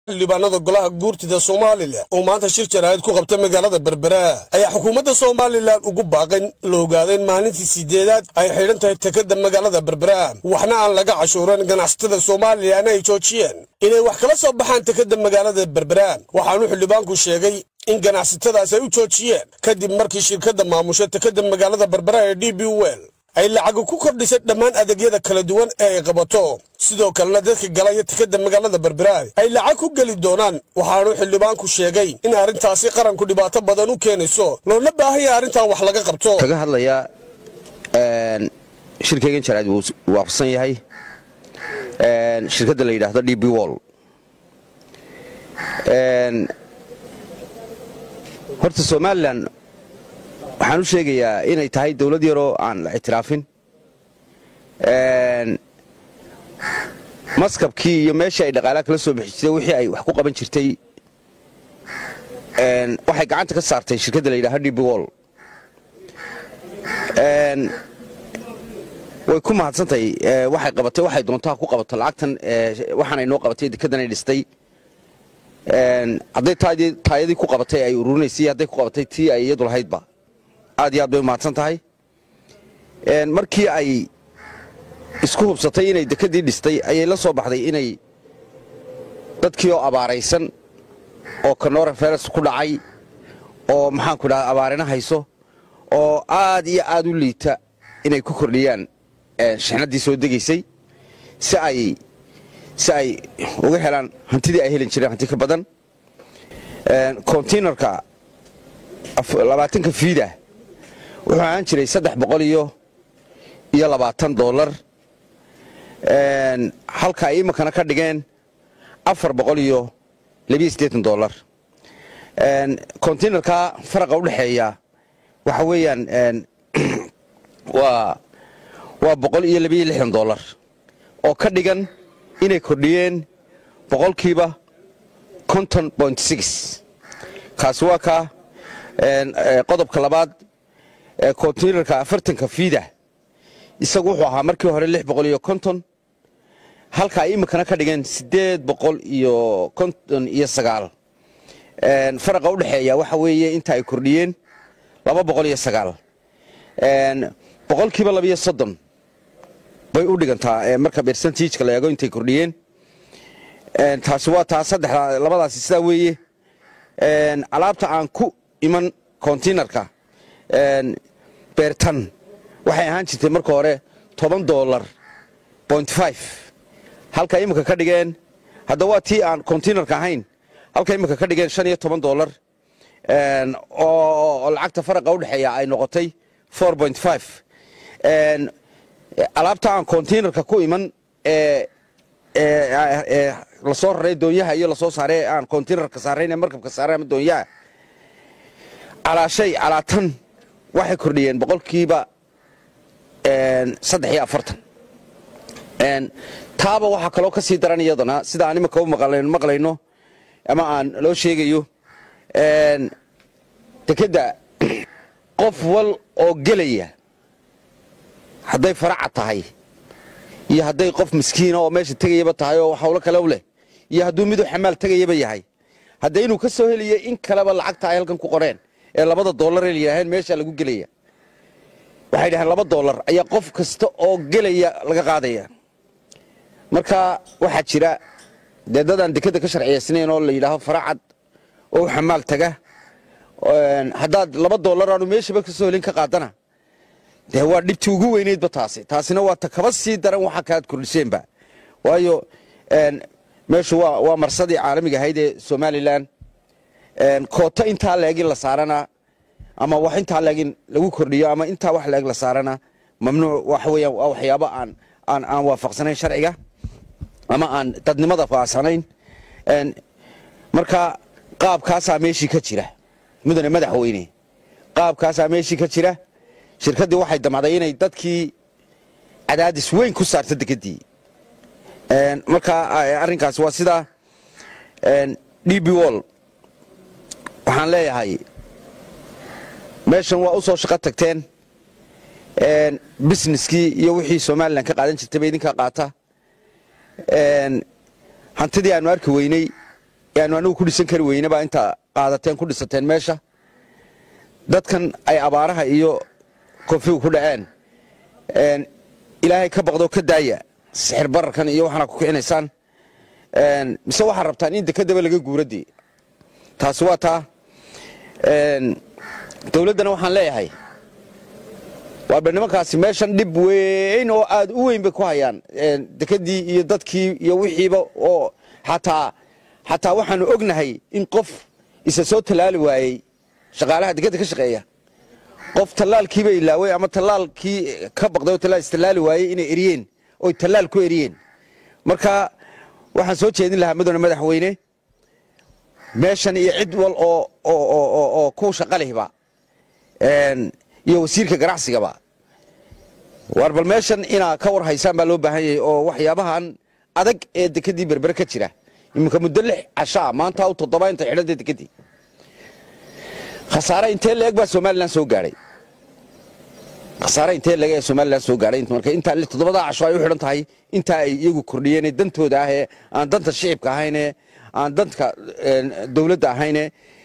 xildhibaanada golaha guurtida somalilan oo maanta shir jaraa'id ku qabta magaalada berbera ayaa xukuumadda somalilan ugu baaqayn la ogaadayn maalintii sideedaad ay xidhan tahay tekada magaalada berbera waxna aan laga cashuuran ganacsatada somalilan ay joojiyeen inay wax kala soo baxaan tekada magaalada berbera waxaanu xildhibaanku sheegay in ganacsatadaas ay u joojiyeen kadib markii shirkadda maamusha tekada magaalada berbera ee d b wel ay lacagu ku kordhisay dhammaan adeegyada kala duwan ee ay qabato sidoo kalena dadka galaya tekada magaalada berbera ay lacag ku geli doonaan waxaanu xildhibaanku sheegay in arrintaasi qaranku dhibaato badan u keenayso loona baahanya arrintan wax laga qabto kaga hadlayaa shirkaygan jaraa'id wuu waafaqsan yahay shirkadda la yidhaahdo d b wol horta somalilan waxaan u sheegayaa inay tahay dawlad yaroo aan la ictiraafin maskabkii iyo meeshii ay dhaqaalaha kala soo bixi jirtay wixii ay wax ku qaban jirtay waxay gacanta ka saartay shirkadda la yidhahdo d b wol way ku mahadsantahay waxay qabatay waxay doontaa ku qabato lacagtan waxaanay noo qabatay dekedanay dhistay hadday taayadii ku qabatay ay ururinaysay hadday ku qabatay tii ay iyadu lahaydba aad iyo aad bay umahadsan tahay markii ay isku hubsatay inay dekedii dhistay ayay la soo baxday inay dadkii oo abaaraysan oo kanora feres ku dhacay oo maxaanku dhaha abaarina hayso oo aad iyo aad u liita inay ku kordhiyaan shixnaddii soo degaysay si ay si ay uga helaan hantidii ay helin jireen hanti ka badan kontiinarka labaatanka fiida wuxuu ahaan jiray saddex boqol iyo iyo labaatan dollar halka ay iminkana ka dhigeen afar boqol iyo labiyo siddeetan dollar kontiinarka faraqa u dhexeeya waxa weeyaan waa waa boqol iyo labiyo lixdan dollar oo ka dhigan inay kordhiyeen boqolkiiba konton point six kaasi waa ka qodobka labaad kontiinarka afartanka fiida isagu wuxuu ahaa markii hore lix boqol iyo konton halka ay iminkana ka dhigeen siddeed boqol iyo konton iyo sagaal faraqa u dhexeeya waxa weeye inta ay kordhiyeen laba boqol iyo sagaal boqolkiiba labiyo soddon bay u dhigantaa marka bersentijka la eego intay kordhiyeen taasi waa taa saddexda labadaasi sidaa weeye alaabta aan ku iman kontiinarka beertan waxay ahaan jirtay marka hore toban dolar point five halka iminka ka dhigeen hadda waa tii aan kontiinarka ahayn halka iminka ka dhigeen shan iyo toban dolar oo lacagta faraqa u dhexeeya ay noqotay four point five alaabta aan kontiinarka ku iman ee lasoo raray doonyaha iyo lasoo saaray aan kontiinarka saarayn ee markabka saaray ama doonyaha calaa shay calaa tan waxay kordhiyeen boqolkiiba saddex iyo afartan taaba waxaa kaloo ka sii daran iyadana sida aan iminka u maqlayno ama aan loo sheegayo dekedda qof wal oo gelaya hadday faraca tahay iyo hadday qof miskiina oo meesha tegayaba tahay oo hawlo kale u leh iyo hadduu miduu xamaal tegayaba yahay hadda inuu ka soo helayo in kaleba lacagta ay halkan ku qoreen ee labada dollar ee layidhaaheen meesha lagu gelaya waxay dhaheen laba dollar ayaa qof kasta oo gelaya laga qaadaya marka waxaa jira dee dadaan dekeda ka sharciyaysnayn oo la yidhaaho faracad oo xamaal taga haddaad laba dollar aanu meeshaba ka soo helin ka qaadana dee waa dhibtii ugu weyneydba taasi taasina waa ta kaba sii daran waxa kaaad kordhiseenba waayo meeshu waa marsadii caalamiga ahayd ee somalilan koota intaa leegin la saarana ama wax intaa leegin lagu kordhiyo ama intaa wax leeg la saarana mamnuuc waxa weeyaan waa waxyaabo aan aan aan waafaqsanayn sharciga ama aan dadnimada faasanayn marka qaabkaasaa meeshii ka jira mudane madaxweyne qaabkaasaa meeshii ka jira shirkaddii waxay damacday inay dadkii cadaadis weyn ku saarto dekedii marka arrinkaas waa sidaa d b wol waxaan leeyahay meeshan waa u soo shaqo tagteen businesskii iyo wixii somalilan ka qaadan jirtay ba idinkaa qaata hantidii aanu arki weynay yaanu anigu ku dhisan kari weyne baa intaa qaadateen ku dhisateen meesha dadkan ay abaaraha iyo koonfigu ku dhaceen ilaahay ka baqdoo ka daaya sixir bararkan iyo waxaana ku kicinaysaan mise waxaad rabtaan in dekedaba laga guuradii taasi waa taa dowladdana waxaan leeyahay waaba nimankaasi meeshan dhib weyn oo aad u weyn bay ku hayaan dekedii iyo dadkii iyo wixiiba oo xataa xataa waxaanu ognahay in qof isa soo tallaali waayey shaqaalaha dekedda ka shaqeeya qof tallaalkiiba ilaaway ama tallaalkii ka baqday oo tallaal istallaali waayey inay eriyeen oy tallaal ku eriyeen marka waxaan soo jeedin lahaa mudane madaxweyne meeshan iyo cid wal oo oo ku shaqalihba iyo wasiirka ganacsigaba waar bal meeshan inaa ka war haysaan baa loo baahan yahay oo waxyaabahan adag ee dekedii berbere ka jira iminka muddo lix cashaa maanta u toddoba inta xidhanta dekedii khasaare intee leeg baa somalilan soo gaadhay khasaare intee leeg ee somalilan soo gaadhay marka intaa toddobadaa casho ay u xidhan tahay intaa ay iyagu kordhiyeen dantooda ah ee aan danta shicibka ahaynee aan danka dowladda ahayne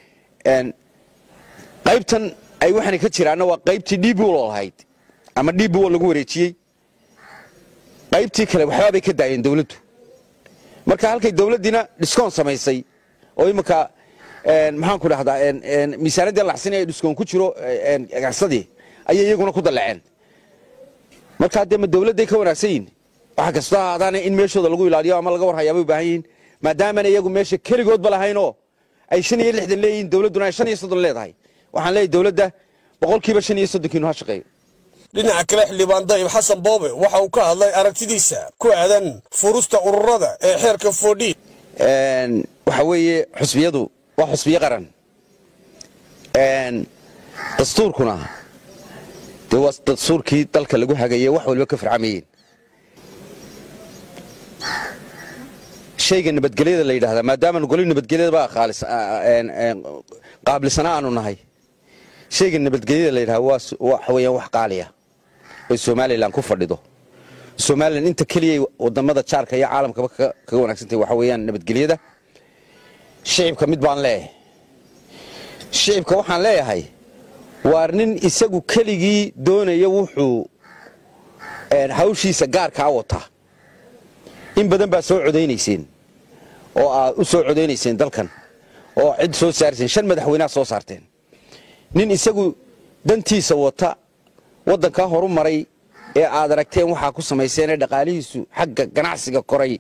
qaybtan ay waxaana ka jiraanna waa qaybtii dbol lahayd ama dbol lagu wareejiyey qaybtii kale waxbaa bay ka daayeen dowladdu marka halkay dowladdiina dhiskoon samaysay oo iminka maxaanku dhahdaa miisaanadii laxsin ee dhiskoon ku jiro ganacsadii ayay iyaguna ku dalaceen markaa dee ma dowladday ka wanaagsan yihin waxa kastoo ahaadaane in meeshooda lagu ilaaliyo ama laga warhayaabay u baahan yihiin maadaamana iyagu meesha keligoodba lahaynoo ay shan iyo lixdan leeyihiin dowladduna ay shan iyo soddon leedahay waxaan leeyahy dowladda boqolkiiba shan iyo soddonkiinu ha shaqeeyo dhinaca kale xildhibaan dayib xasan boobe waxa uu ka hadlay aragtidiisa ku aadan furusta ururada ee xeerka foodhi waxa weeye xusbiyadu waa xusbiyo qaran dastuurkuna dee waa dastuurkii dalka lagu hagaye wax waliba ka farcamayeen shayga nabadgelyada la yidhahdaa maadaamanu goli nabadgelyadaba qaabilsana aanu nahay shayga nabadgelyada la yidhahda waxa weeyaan wax qaaliya oy somalilan ku fadhido somalilan inta keliyay wadamada jaarka iyo caalamkaba kaga wanaagsantahy waxa weeyaan nabadgelyada shicibka mid baan leeyahay shicibka waxaan leeyahay waar nin isagu keligii doonaya wuxuu hawshiisa gaarkaa wataa in badan baa soo codaynayseen oo aad u soo codaynayseen dalkan oo cid soo saarteen shan madaxweyneha soo saarteen nin isagu dantiisa wata waddankaa horu maray ee aad aragteen waxaa ku samayseenee dhaqaalihiisu xagga ganacsiga koray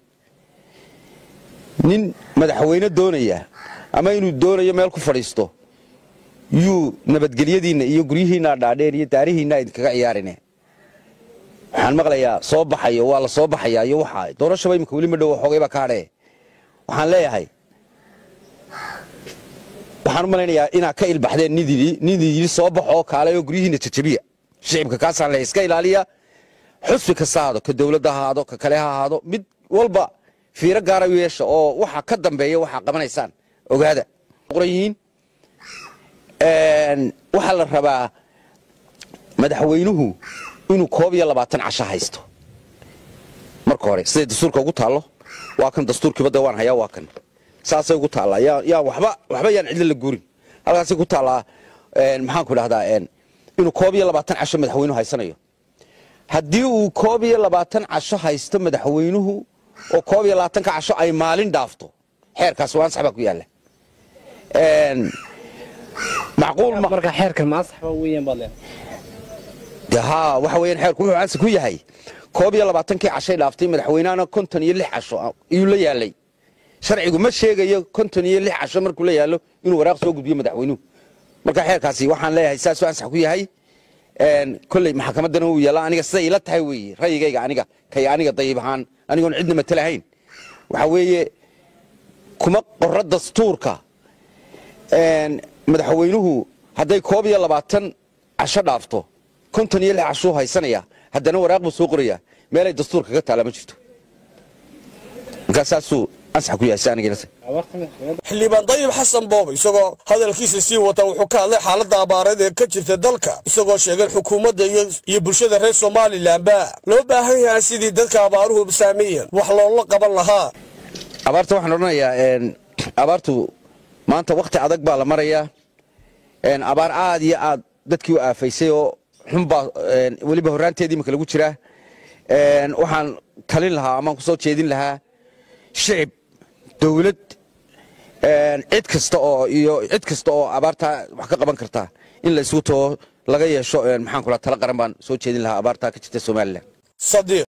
nin madaxweyne doonaya ama inuu doonayo meel ku fadhiisto yuu nabadgelyadiinna iyo guryihiinna dhaadheer iyo daarihiinna idinkaga ciyaarine waxaan maqlayaa soo baxayo waa la soo baxayaa iyo waxa doorashaba imika weli ma dhow xoogay baa ka hadhee waxaan leeyahay waxaan u malaynayaa inaad ka ilbaxdeen nin yidhi soo baxoo kaalay oo guryihiinna jajabiya shicibka kaasaan leeyahay iska ilaaliya xusbi kasta ahaado ka dowladda ha ahaado ka kale ha ahaado mid walba fiiro gaara u yeesha oo waxa ka dambeeya waxaa qabanaysaan ogaada qoran yihiin waxaa la rabaa madaxweynuhu inuu koob iyo labaatan casho haysto marka hore siday dastuurka ugu taallo waa kan dastuurkiiba de waan hayaa waa kan saasay ugu taallaa yaa waba waxba yaan cidlo la guurin halkaasay ku taallaa maxaanku dhahdaa inuu koob iyo labaatan casho madaxweynuhu haysanayo haddii uu koob iyo labaatan casho haysto madaxweynuhu oo koob iyo labaatanka casho ay maalin dhaafto xeerkaas waa ansax baa ku yaalla macquul ma marka xeerkan ma ansax baa weeyaan baad leedahay de haa waxa weeyaan xeerku wuxuu ansax ku yahay koob iyo labaatankii cashay dhaaftay madaxweynahana konton iyo lix casho ayuu la yaalay sharcigu ma sheegayo konton iyo lix casho markuu la yaallo inuu waraaq soo gudbiyo madaxweynuhu marka xeerkaasi waxaan leeyahay saasuu ansax ku yahay kolley maxkamaddana uu yaalla aniga siday ila tahay weeye ra'yigayga aniga kay aniga dayib ahaan anigoon cidna matalahayn waxa weeye kuma qorra dastuurka madaxweynuhu hadday koob iyo labaatan casho dhaafto konton iyo lix cashuu haysanaya haddana waraaq buu soo qoraya meelay dastuurka ka taalla ma jirto markaa saasuu ansax ku yahay si aniga ila tahay xildhibaan dayib xasan boobe isagoo hadalkiisa sii wata wuxuu ka hadlay xaaladda abaareed ee ka jirta dalka isagoo sheegay xukuumadda iyo bulshada reer somalilanba loo baahan yahay sidii dadka abaaruhu saameeyeen wax loola qaban lahaa abaarta waxaan odhanayaa abaartu maanta wakhti adag baa la marayaa abaar aad iyo aad dadkii u aafaysay oo xunbaa weliba horraanteedii imika lagu jiraa waxaan talin lahaa amaan ku soo jeedin lahaa shicib dowlad cid kasta oo iyo cid kasta oo abaartaa wax ka qaban kartaa in la isugu tago laga yeesho maxaan kula tala qaran baan soo jeedin lahaa abaartaa ka jirta somalilan